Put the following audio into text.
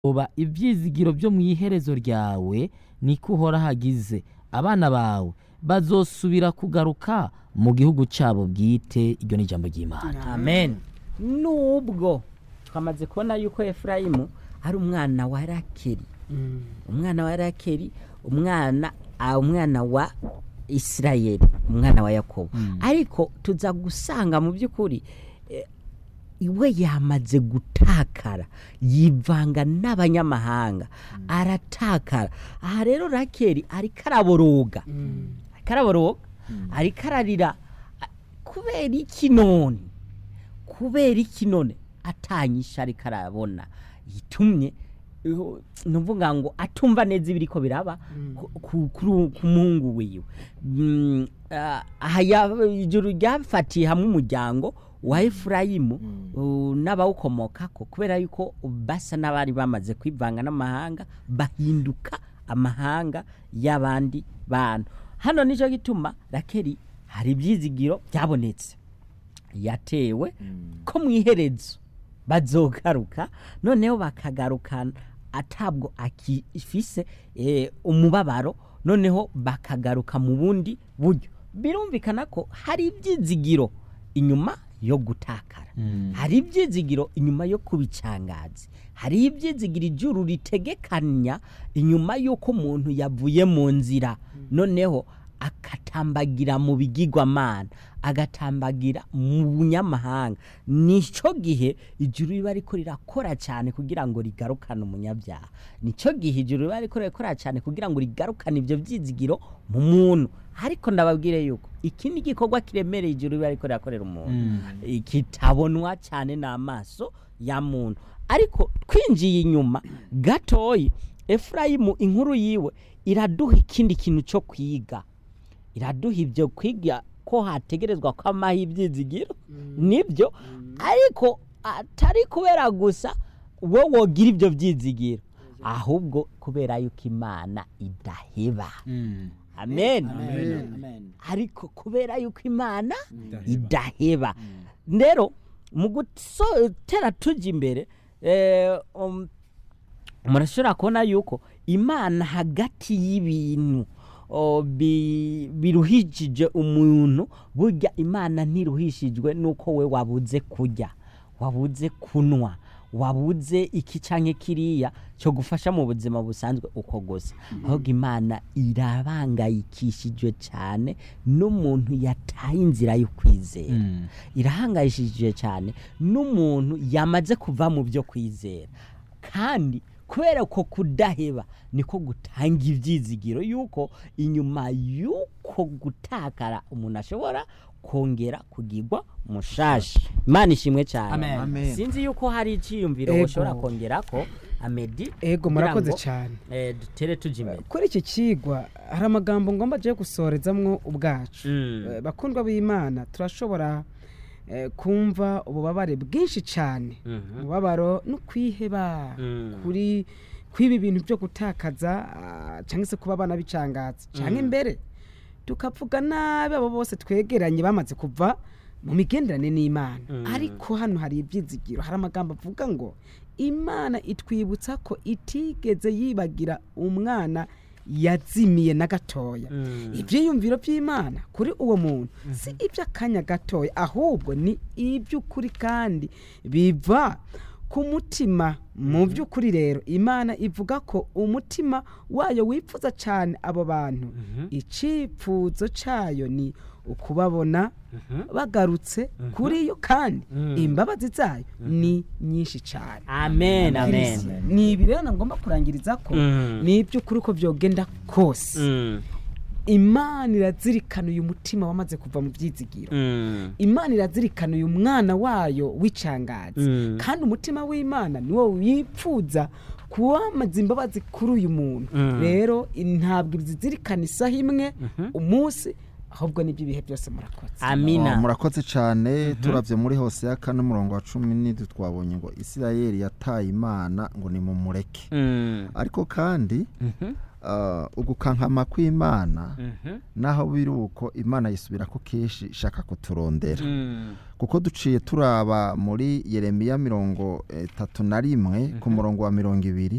oba ivyizigiro vyo mw'iherezo ryawe niko uhora hagize abana bawe bazosubira kugaruka mu gihugu cabo bwite iryo ni ijambo ry'imana amen nubwo twamaze kubona yuko efurayimu ari umwana wa rakeri umwana wa rakeri umwana ah, umwana wa isirayeli umwana wa yakobo ariko tuza gusanga mu by'ukuri eh, iwe yamaze gutakara yivanga n'abanyamahanga aratakara aha rero rakeri ariko araboroga ariko araboroga ariko ararira a- kubera iki none kubera iki none atanyisha ariko arabona yitumye uh, nuvuga ngo atumva neza ibiriko biraba ku- ku- kuri- ku muhungu wiwe Mm, ah, aha ya- ijuru ryafatiye hamwe umuryango wa efurayimu uh, n'abawukomokako kubera yuko basa n'abari bamaze kwivanga n'amahanga bahinduka amahanga y'abandi bantu hano nicyo gituma rakeri hari ibyizigiro byabonetse yatewe ko mu iherezo bazogaruka noneho bakagarukana atabwo akifise eh, umubabaro noneho bakagaruka mu bundi buryo birumvikana ko hari ibyizigiro inyuma yo gutakara hari ibyizigiro inyuma yo kubicangazi hari ibyizigiro ijuru ritegekanya inyuma y'uko umuntu yavuye mu nzira noneho agatambagira mu bigirwamana agatambagira mu bunyamahanga nicyo gihe ijuru riba riko rirakora cyane kugira ngo rigarukane umunyabyaha nicyo gihe ijuru riba riko rirakora cyane kugira ngo rigarukane ibyo byizigiro mu muntu ariko ndababwire yuko iki ni igikorwa kiremereye ijuru riba riko rirakorera umuntu kitabonwa cyane n'amaso ya muntu ariko twinjiye inyuma gatoyi efurayimu inkuru yiwe iraduha ikindi kintu cyo kwiga iraduha ibyo kwiga ko hategerezwa ko amaha ibyizigiro nibyo ariko atari kubera gusa wowe wogira ibyo byizigiro ahubwo kubera yuko imana idaheba amen ariko kubera yuko imana idaheba rero mu gutera tujya imbere eh, um, murashobora kubona yuko imana hagati y'ibintu o, bi- biruhishije umuntu burya imana ntiruhishijwe nuko we wabuze kurya wabuze kunwa wabuze iki canke kiriya cyo gufasha mu buzima busanzwe uko gusa ahubwo imana irabangayikishijwe cyane n'umuntu yataye inzira yo kwizera irahangayishije cyane n'umuntu yamaze kuva mu byo kwizera kandi kubera ko kudaheba niko gutanga ibyizigiro yuko inyuma y'uko gutakara umuntu ashobora kongera kugirwa mushashi imana ishimwe cyane Amen. Amen. sinzi yuko hari icyiyumviro Ego. ushobora kongera ko amedi ego kugira murakoze ngo, cyane eh, dutere tujya imbere kuri iki kigwa hari amagambo ngomba agiye gusorezamwo ubwacu Mm. Eh, bakundwa b'imana turashobora eh, kumva ububabare bwinshi cyane Mhm. umubabaro no kwiheba Mm. kuri kwiba ibintu byo gutakaza ah, cyangwa se kuba abana bicangatse cyangwa imbere tukavuga nabi abo bose twegeranye bamaze kuva mu migenderanire n'imana ariko hano hari ibyizigiro hari amagambo avuga ngo imana itwibutsa ko itigeze yibagira umwana yazimiye na gatoya Mm. ibyiyumviro by'imana kuri uwo muntu si iby'akanya gatoya ahubwo ni iby'ukuri kandi biva ku mutima mu by'ukuri rero imana ivuga ko umutima wayo wifuza cyane abo bantu icyifuzo cyayo ni ukubabona bagarutse kuri yo kandi imbabazi zayo ni nyinshi cyane amen amen ni ibi rero ngomba kurangiriza ko Mm. ni iby'ukuri uko byogenda kose Mm. imana irazirikana uyu mutima wamaze kuva mu byizigiro Mm. imana irazirikana uyu mwana wayo w'icangazi Mm. kandi umutima w'imana niwo wipfuza kuwamaza imbabazi kuri uyu muntu Mm. rero ntabwo zizirikana isaha imwe umunsi ahubwo n'iby'ibihe byose murakoze amina Oh, murakoze cyane turavye muri hose ya kane umurongo wa cumi n'indwi twabonye ngo isirayeli yataye imana ngo ni mu mureke Mm, ariko kandi mhm, ah, ugukankama kw'imana mhm, naho biri uko imana yisubira ko kenshi ishaka kuturondera mm, kuko duciye turaba muri yeremiya mirongo itatu na rimwe ku murongo wa mirongo ibiri